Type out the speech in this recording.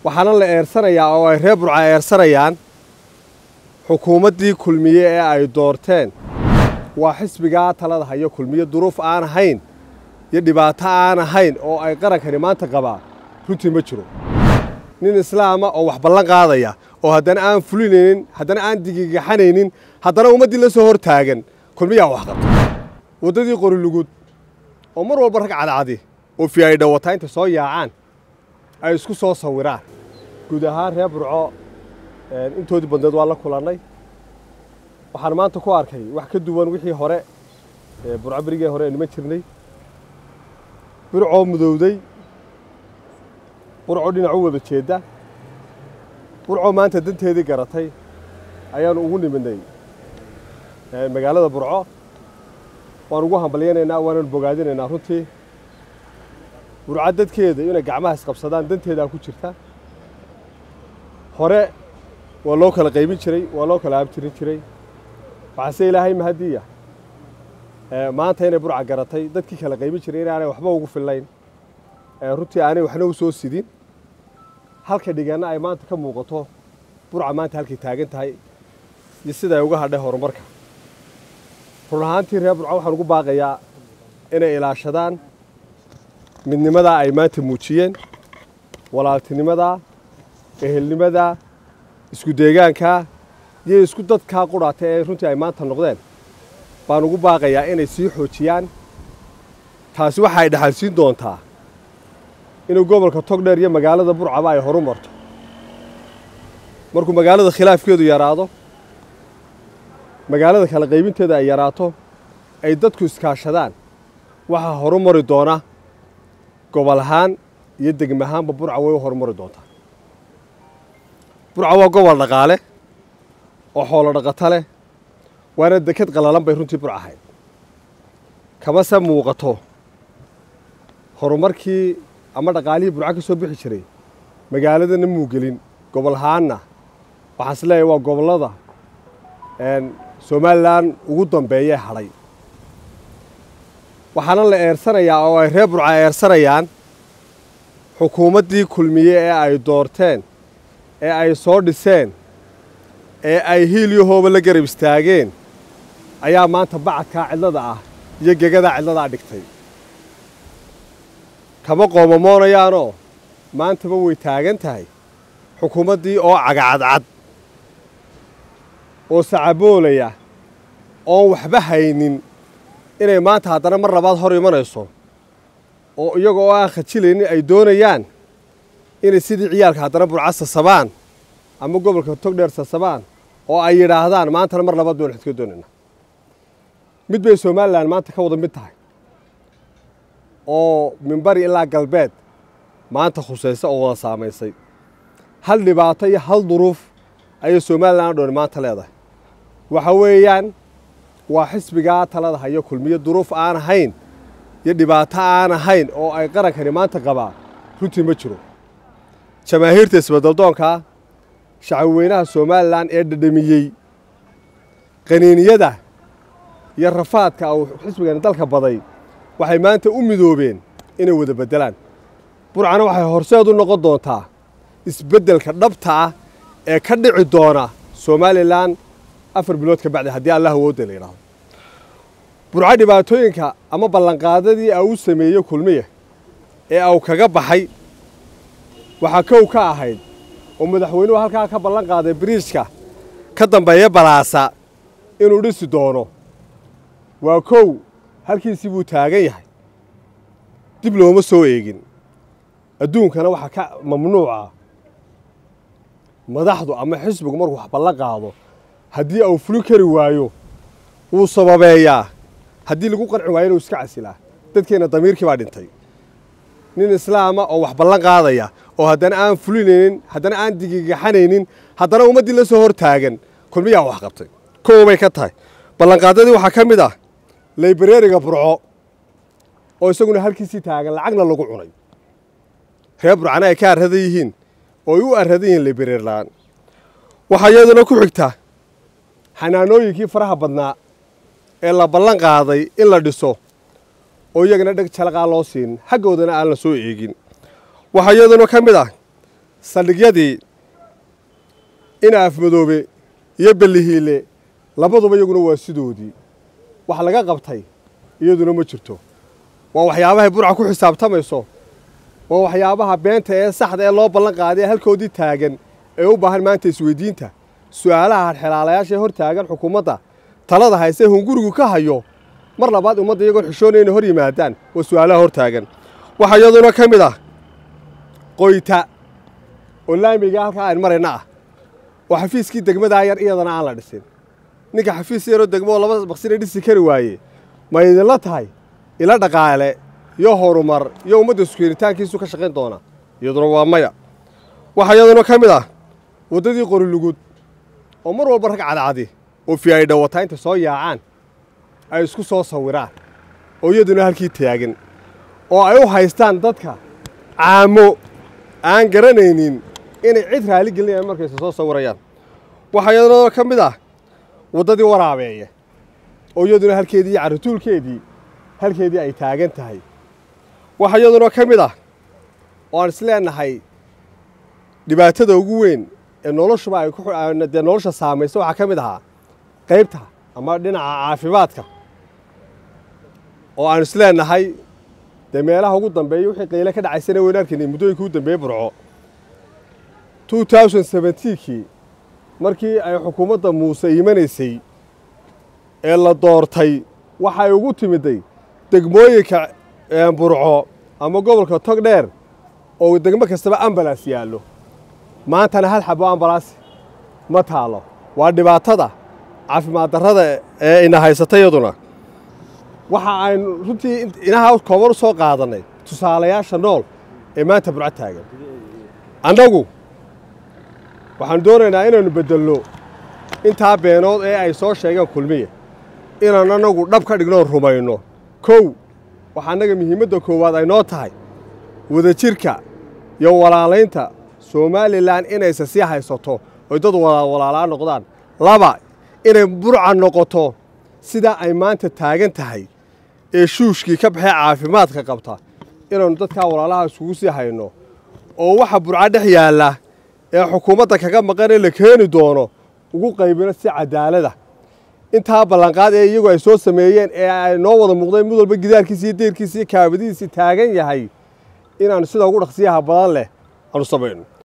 waxaana la eersanayaa oo ay reer burca eersanayaan xukuumaddii kulmiye ee ay doorteen waa xisbigaa talada hayo kulmiye duruuf aan ahayn iyo dhibaato aan ahayn oo ay qarankani maanta qabaa runtii ma jiro nin islaama oo wax ballan qaadaya oo haddana aan fulinaynin haddana aan digigaxanaynin haddana ummaddii la soo hor taagan kulmiyaa wax qabta waddadii qorilugud oo mar walba rag cadcadi oo fi ay dhawataa intay soo yaacaan ay isku soo sawiraan guud ahaan reer burco intoodii badneed waa la kulannay waxaan maanta ku arkay wax ka duwan wixii hore burco berigee hore niman jirnay burcoo mudowday burcoo dhinac u wada jeedda burcoo maanta danteedii garatay ayaanu ugu niminay magaalada burco waan ugu hambalyanaynaa waananu bogaadinaynaa runtii burco dadkeeda inay gacmaha isqabsadaan danteedaa ku jirta hore waa loo kala qaybin jiray waa loo kala abtirin jiray waxaase ilaahay mahadiya maanta inay burca garatay dadkii kala qaybin jiray inaanay waxba ugu fillayn runtii aanay waxna u soo sidin halka dhiganna ay maanta ka muuqato burca maanta halkay taagan tahay iyo sida ay uga hadhay horumarka run ahaantii reer burca waxaan ugu baaqayaa inay ilaashadaan midnimadaa ay maanta muujiyeen walaaltinimadaa ehelnimadaa isku deegaankaa iyo isku dadkaa qudhaata ee runtii ay maanta noqdeen baan ugu baaqayaa inay sii xoojiyaan taasi waxa ay dhexalsiin doontaa inuu gobolka togdheer iyo magaalada burcaba ay horu marto markuu magaalada khilaafkeedu yaraado magaalada kala qaybinteeda ay yaraato ay dadku iskaashadaan waxaa horu mari doona gobol ahaan iyo degma ahaanba burca way u horumari doontaa burca waa gobol dhaqaale oo xoolo dhaqato leh waana deked qalalan bay runtii burca ahayd kamase muuqato horumarkii ama dhaqaalihii burca ka soo bixi jiray magaaladana muugelin gobol ahaanna waxaan is leeyahay waa gobollada somalilan ugu dambeeyee hadhay waxaana la eersanayaa oo ay reer burca eersanayaan xukuumaddii kulmiye ee ay doorteen ee ay soo dhiseen ee ay hiiliyo hooba la garab istaageen ayaa maanta bacadkaa cidlada ah iyo gegadaa cidladaa dhigtay kama qoomamoonayaanoo maantaba way taagan tahay xukuumaddii oo cagacadcad oo sacaboolaya oon waxba haynin inay maanta haddana mar labaad hor imanayso oo iyaga oo aan khajilaynin ay doonayaan inay sidii ciyaalka haddana burca sasabaan ama gobolka togdheer sasabaan oo ay yidhaahdaan maantana mar labaad baynu xidka doonayna mid bay somalilan maanta ka wada mid tahay oo minbari ilaa galbeed maanta khusaysa oo wada saamaysay hal dhibaato iyo hal duruuf ayay somalilan dhooni maanta leedahay waxa weeyaan waa xisbigaa talada hayo kulmiye duruuf aan ahayn iyo dhibaato aan ahayn oo ay qarankani maanta qabaa runtii ma jiro jamaahiirta isbeddeldoonkaa shacabweynaha somalilan ee dhadhamiyey qaniiniyada iyo rafaadka uu xisbigani dalka baday waxay maanta u midoobeen inay wada beddelaan burcana waxay horseed u noqon doontaa isbeddelka dhabta ah ee ka dhici doona somalilan afar bilood ka bacdi haddii allah awoodda la yidhaahdo burco dhibaatooyinka ama ballanqaadadii a u sameeyey kulmiya ee au kaga baxay waxaa kow ka ahayd oo madaxweynuhu halkaa ka ballan qaaday biriijka ka dambeeya balaasa inuu dhisi doono waa kow halkiisii buu taagan yahay dib looma soo eegin adduunkana waxaa ka mamnuuca madaxdu ama xisbigu markuu wax ballan qaado haddii au fulin kari waayo wuu sababeeyaa haddii lagu qanci waayo inuu iska casilaa dadkeenna damiirkii baa dhintay nin islaama oo wax ballan qaadaya oo haddana aan fulinaynin haddana aan digigaxanaynin haddana ummaddii la soo hor taagan kulmiyaa wax qabtay kow bay ka tahay ballanqaadadii waxaa ka mid ah laybareeriga burco oo isaguna halkiisii taagan lacagna lagu cunay reer burcana ay ka arradan yihiin oo ay u arradan yihiin laybareer la'aan waxaa iyaduna ku xigta xanaanooyinkii faraha badnaa ee la ballan qaaday in la dhiso oo iyagana dheg jalaqaa loo siin xaggoodana aan la soo eegin waxaa iyaduna ka mid ah saldhigyadii ina afmadoobe iyo bellihiile labaduba iyaguna waa sidoodii wax laga qabtay iyaduna ma jirto waa waxyaabahay burca ku xisaabtamayso waa waxyaabaha beenta ee saxda ee loo ballan qaaday ee halkoodii taagan ee u baahan maanta isweydiinta su'aalaha hadxelaalayaasha ee hor taagan xukuumadda talada hayse hungurigu ka hayo mar labaad ummadda iyagoon xishoonaya inay hor yimaadaan waa su'aalaha hor taagan waxaa iyaduna ka mid ah qoyta oo laamiga halkaa ayn marayna ah oo xafiiskii degmadaa yar iyadana aan la dhisin ninka xafiis yaroo degmo oo laba maqsina dhisi kari waaye ma idinla tahay ila dhaqaale iyo horumar iyo ummadda isukeenitaankiisu ka shaqayn doona iyaduna waa maya waxaa iyaduna ka mid ah waddadii qorilugud oo mar walba rag cadcadi oo fi ay dhawataa intay soo yaacaan ay isku soo sawiraan oo iyaduna halkii taagan oo ay u haystaan dadka caamo aan garanaynin inay cid raali gelinayaan markayse soo sawirayaan waxaa iyaduna ka mid ah waddadii waraabeeye oo iyaduna halkeedii iyo carrituulkeedii halkeedii ay taagan tahay waxaa iyaduna ka mid ah oo aan isleenahay dhibaatada ugu weyn ee noloshuba ay dee nolosha saamaysa waxaa ka mid ahaa qaybta ama dhinaca caafimaadka oo aan isleenahay dee meelaha ugu dambeeya wixii qayle ka dhacaysana waynu arkaynay muddooyinkii u dambeeye burco kii markii ay xukuumadda muuse imanaysay ee la doortay waxay ugu timiday degmooyinka burco ama gobolka togdheer oo degmo kastaba ambalas yaallo maantana hal xabo ambalaas ma taalo waa dhibaatada caafimaad darrada ee ina haysata iyaduna waxa aynu runtii inaha kooban u soo qaadannay tusaalayaasha nool ee maanta burco taagan annagu waxaanu doonaynaa inaynu beddelno intaa beenood ee ay soo sheegeen kulmiya inaan annagu dhab ka dhignoon rumayno kow waxaa annaga muhiimadda koowaad ay noo tahay wadajirka iyo walaalaynta somalilan inayse sii haysato oy dad walaalaa noqdaan laba inay burca noqoto sidaa ay maanta taagan tahay ee shuushkii ka baxee caafimaadka qabta inaynu dadkaa walaalaha isugu sii hayno oo waxa burca dhex yaalla ee xukuumadda kaga maqan ee la keeni doono ugu qaybino si cadaalada intaa ballanqaad ee iyagu ay soo sameeyeen ee ay noo wada muuqdeen mid walba gidaarkiisi iyo deyrkiisi iyo kaabadihiisii taagan yahay inaannu sida ugu dhaqsiyaha badan leh aanu samayno